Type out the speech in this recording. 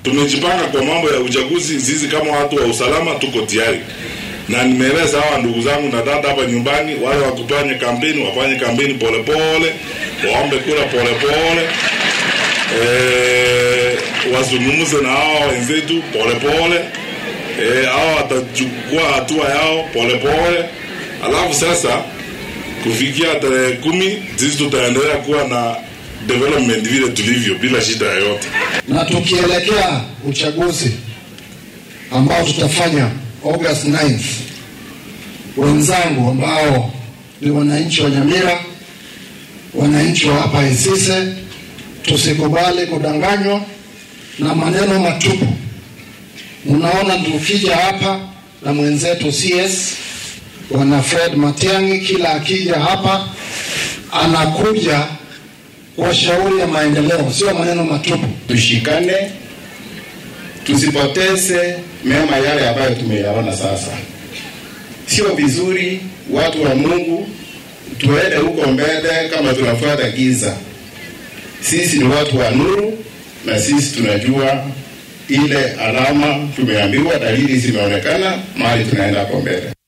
tumejipanga kwa mambo ya uchaguzi. Sisi kama watu wa usalama tuko tayari, na nimeeleza hawa ndugu zangu na dada hapa nyumbani, wale wakufanye kampeni wafanye kampeni polepole, waombe kura polepole eh, wazungumze na hawa wenzetu polepole eh, hawa watachukua hatua yao polepole, alafu sasa kufikia tarehe kumi sisi tutaendelea kuwa na development vile tulivyo bila shida yoyote. na tukielekea uchaguzi ambao tutafanya August 9th, wenzangu ambao ni wananchi wa Nyamira, wananchi wa hapa Isise, tusikubali kudanganywa na maneno matupu. Mnaona tukija hapa na mwenzetu CS bwana Fred Matiang'i, kila akija hapa anakuja kwa shauri ya maendeleo, sio maneno matupu. tushikane, tusipoteze mema yale ambayo tumeyaona sasa. Sio vizuri watu wa Mungu tuende huko mbele kama tunafuata giza. Sisi ni watu wa nuru, na sisi tunajua ile alama tumeambiwa, dalili zimeonekana mahali tunaenda hapo mbele.